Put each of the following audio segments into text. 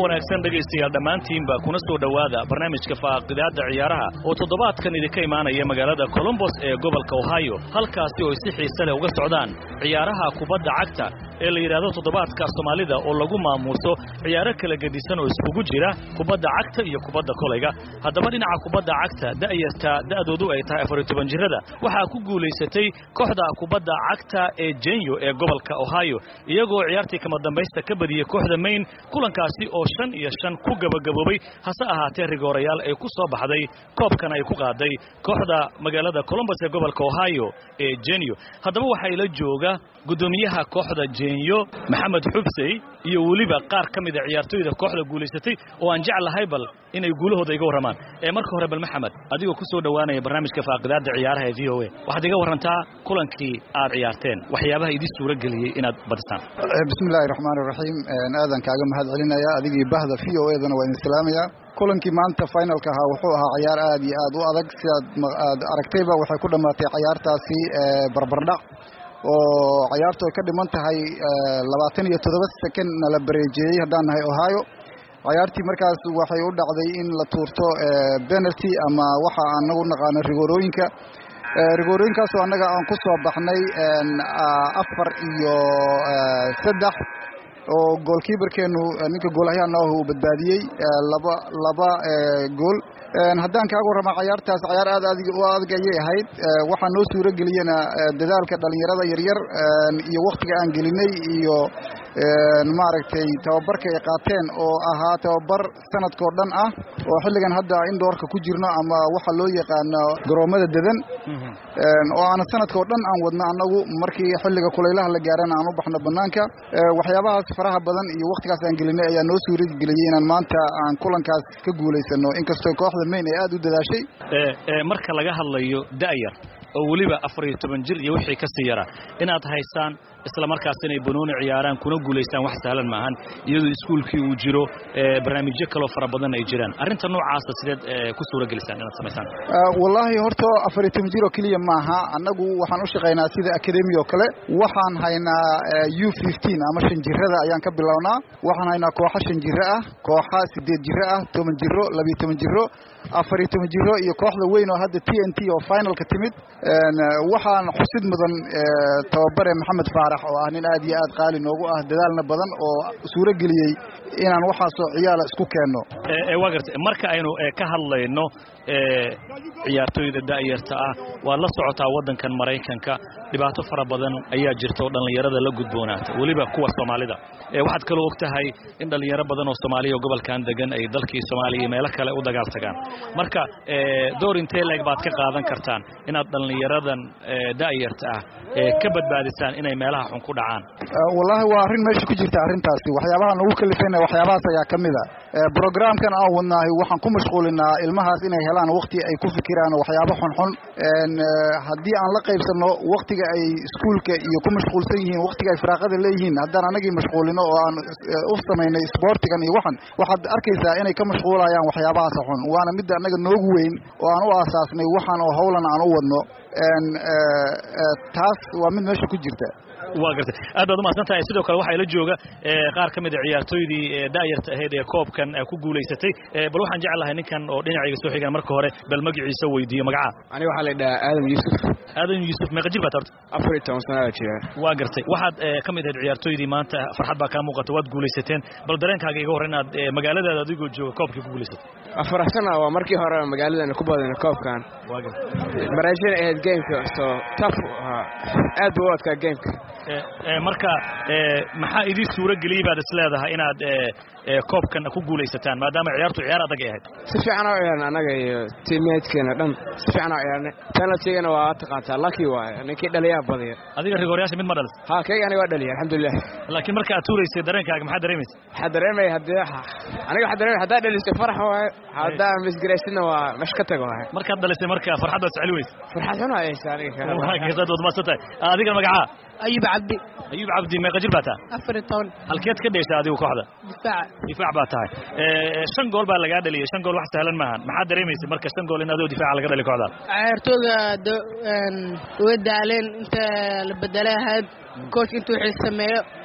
wanaagsan dhegaystayaal dhammaantiinba kuna soo dhowaada barnaamijka faaqidaadda ciyaaraha oo toddobaadkan idinka imaanaya magaalada colombos ee gobolka ohio halkaasi oo ay si xiise leh uga socdaan ciyaaraha kubadda cagta ee la yidhaahdo toddobaadka soomaalida oo lagu maamuuso ciyaaro kala gedisan oo iskugu jira kubadda cagta iyo kubadda kolayga haddaba dhinaca kubadda cagta da'yarta da'doodu ay tahay afariyo toban jirrada waxaa ku guulaysatay kooxda kubadda cagta ee jenyo ee gobolka ohio iyagoo ciyaartii kama dambaysta ka badiyey kooxda mayn kulankaasi oo shan iyo shan ku gabagaboobay hase ahaatee rigoorayaal ay ku soo baxday koobkan ay ku qaaday kooxda magaalada colombos ee gobolka ohio ee jenyo haddaba waxaa ila jooga guddoomiyaha kooxda jenyo maxamed xubsey iyo weliba qaar ka mida ciyaartooyda kooxda guulaysatay oo aan jeclahay bal inay guulahooda iga warramaan ee marka hore bal maxamed adigoo ku soo dhowaanaya barnaamijka faaqidaadda ciyaaraha ee v o a waxaad iga warrantaa kulankii aad ciyaarteen waxyaabaha idin suura geliyey inaad badisaan bismillahi raxmaan iraxiim aadan kaaga mahad celinaya adigii bahda v o edana waa idin salaamaya kulankii maanta finalka ahaa wuxuu ahaa cayaar aad iyo aad u adag sidaad aad aragtayba waxay ku dhammaatay cayaartaasi barbardhac oo cayaartu ay ka dhiman tahay labaatan iyo toddoba second na la bareejeeyey haddaan nahay ohio cayaartii markaas waxay u dhacday in la tuurto penalty ama waxa anagu naqaano rigoorooyinka rigoorooyinkaasoo annaga aan ku soo baxnay afar iyo saddex oo goolkiibarkeenu ninka goolahyaana ah uu badbaadiyey laba laba gool haddaan kaaga warrama cayaartaas cayaar aad adig u adag ayay ahayd waxaa noo suuro geliyena dadaalka dhallinyarada yaryar iyo wakhtiga aan gelinay iyo maaragtay tababarka ay qaateen oo ahaa tababar sanadkao dhan ah oo xilligan hadda indoorka ku jirno ama waxa loo yaqaano garoomada dedan oo aana sanadkao dhan aan wadno annagu markii xilliga kulaylaha la gaarana aan u baxno bannaanka waxyaabahaas faraha badan iyo wakhtigaas aan gelinay ayaa noo suura geliyey inaan maanta aan kulankaas ka guulaysano inkastoo kooxda mayn ay aad u dadaashay marka laga hadlayo da'yar oo weliba afar iyo toban jir iyo wixii ka sii yara inaad haysaan isla markaas inay banooni ciyaaraan kuna guulaystaan wax sahlan maahan iyadoo iskuulkii uu jiro barnaamijyo kaloo fara badan ay jiraan arrinta noocaasa sideed ku suura gelisaan inaad samaysaan wallaahi horta afar iyo toban jir oo keliya maaha annagu waxaan u shaqaynaa sida academy oo kale waxaan haynaa u fifteen ama shan jirada ayaan ka bilownaa waxaan haynaa kooxo shan jiro ah kooxa sideed jiro ah toban jiro labiyo toban jiro afar iyo toban jiro iyo kooxda weyn oo hadda t n t oo finalka timid waxaan xusid mudan tababare maxamed faarax oo ah nin aad iyo aad qaali noogu ah dadaalna badan oo suuro geliyey inaan waxaasoo ciyaala isku keenno waa garta marka aynu ka hadlayno ciyaartooyda da'yarta ah waad la socotaa waddankan maraykanka dhibaato fara badan ayaa jirta oo dhallinyarada la gudboonaata weliba kuwa soomaalida waxaad kaloo og tahay in dhallinyaro badan oo soomaaliya oo gobolkan degan ay dalkii soomaaliya meelo kale u dagaal tagaan marka door intee leeg baad ka qaadan kartaan inaad dhallinyaradan da'yarta ah ka badbaadisaan inay meelaha xun ku dhacaan wallaahi waa arrin meesha ku jirta arrintaasi waxyaabaha nagu kalifayna waxyaabahaas ayaa ka mid a brogramkan aan wadnaahay waxaan ku mashquulinaa ilmahaas inay helaan wakti ay ku fikiraan waxyaabo xunxun haddii aan la qaybsanno waktiga ay iskuulka iyo ku mashquulsan yihiin waktiga ay firaaqada leeyihiin haddaan anagii mashquulino oo aan u samaynay sportigan iyo waxan waxaad arkaysaa inay ka mashquulayaan waxyaabahaas xun waana midda annaga noogu weyn oo aan u aasaasnay waxaan oo howlan aan u wadno taas waa mid meesha ku jirta waa gartay aad baad umahadsan tahay sidoo kale waxaa ila jooga qaar ka mid a ciyaartooydii da'yarta ahayd ee koobkan ku guulaysatay bal waxaan jeclahay ninkan oo dhinacayga soo xigan marka hore bal magaciisa weydiiyo magaca aniga waxaa la dhahaa aadam yuusuf aadan yuusuf meeqa jir baad horta afar iyo toban sanaa jira waa gartay waxaad ka mid ahayd ciyaartooydii maanta farxad baa kaa muuqata waad guulaysateen bal dareenkaaga iga hor inaad magaaladaada adigoo jooga koobkii ku guulaysatay faraxsana waa markii hore magaaladan ku badana koobkan baraajina ahayd gameka so taf aad buu u adkaa gameka marka maxaa idin suuro geliyey baad is leedahay inaad koobkan ku guulaysataan maadaama ciyaartu ciyaar adag ay ahayd si fiican oo ciyaarna annaga iyo tiimeedkeena dhan si fiican oo ciyaarnay penaltigana waa taqaantaa lucky waaye ninkii dhaliyaa badiya adiga rigoryaasha mid ma dhalis ha kayga aniga waa dhaliya alxamdulilah laakiin marka aad tuuraysay dareenkaaga maxaa dareemaysa waxaa dareemaya haddii aniga waxaa dareemaya haddaa dhalisay farax waaye haddaa misgaraysidna waa mesh ka tago waaye markaad dhalisay marka farxad baad soceli weysa farxad xun ayaysa aniga waad maadsan tahay adiga magacaa ayub cabdi ayub cabdi meeqa jir baa tahay afar iyo toban halkeed ka dheesha adigu kooxda difaaca difaac baa tahay shan gool baa lagaa dhaliyay shan gool wax sahlan maahan maxaad dareemaysa marka shan gool in adoo difaaca laga dhaliy kooxda ciyaartooyda way daaleen inta la bedelay ahayd kooch intuu wixii sameeyo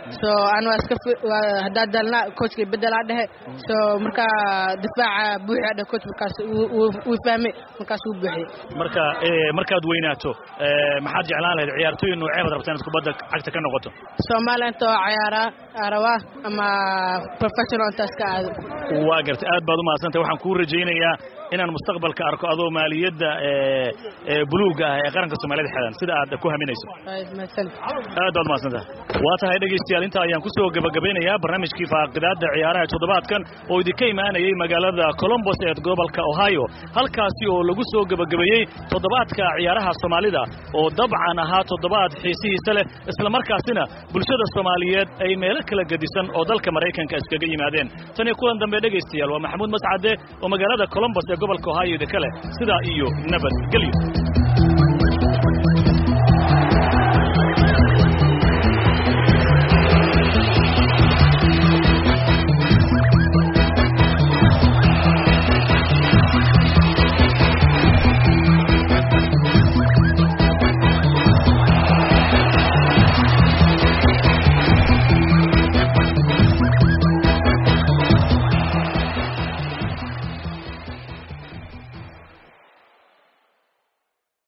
so aan waa iska haddaa dalna coachka bedelaa dhehe so markaa difaaca buuxi adhe coach markaas wuu fahmay markaas wuu buuxiyey marka markaad weynaato maxaad jeclaan lahayd ciyaartooy noocee baad rabtaa inaad kubadda cagta ka noqoto soomaaliya inta oo ciyaaraa arabaa ama professional intaas ka aado waa gartay aad baad u mahadsantay waxaan kuu rajaynayaa inaan mustaqbalka arko adoo maaliyadda buluugga ah ee qaranka soomaaliyada xedan sida aad ku haminayso aad baad umahadsantaha waa tahay dhegaystayaal intaa ayaan ku soo gebagabaynayaa barnaamijkii faaqidaadda ciyaaraha toddobaadkan oo idinka imaanayay magaalada colombos ee gobolka ohio halkaasi oo lagu soo gebagabeeyey toddobaadka ciyaaraha soomaalida oo dabcan ahaa toddobaad xiisihiisa leh islamarkaasina bulshada soomaaliyeed ay meelo kala gedisan oo dalka maraykanka iskaga yimaadeen tan iyo kulan dambe dhegaystayaal waa maxamuud mascade oo magaalada colombos ee gobolka ohio idinka leh sidaa iyo nabadgelyo